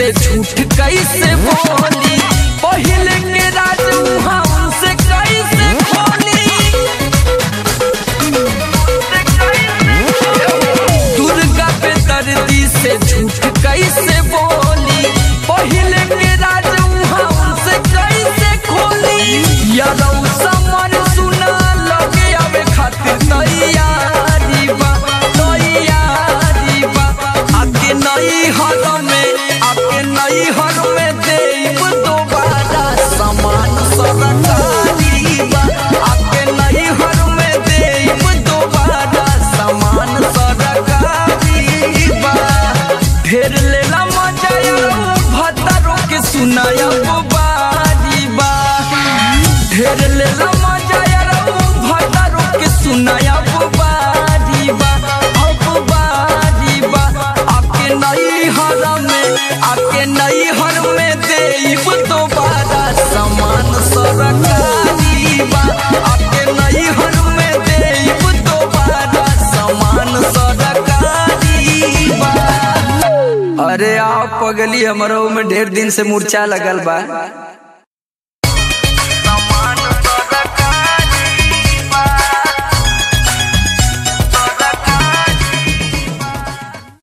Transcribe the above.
से झूठ कैसे बोली पहले के राज उहाँ उनसे कैसे खोली दुर्गा पे दर्दी से झूठ कैसे बोली पहले के राज उहाँ उनसे कैसे खोली यादव समर सुना लगे आवे खातिर तैयारी बा तैयारी बा आके नई हर में आके नई हर में देव दोबारा समान सरकारी बा आके नई हर में देव दोबारा समान सरकारी बा ढेर लेला मजा भतरो के सुनाया बारी बा ढेर लेला मजा भतरो के सुनाया बारी बा अब बारी बा आके नई हर में आके नई हर में देव दोबारा समान सरकारी बा आके नई हर में देव दोबारा समान सरकारी बा अरे आप पगली हमरो में ढेर दिन से मूर्छा लगल बा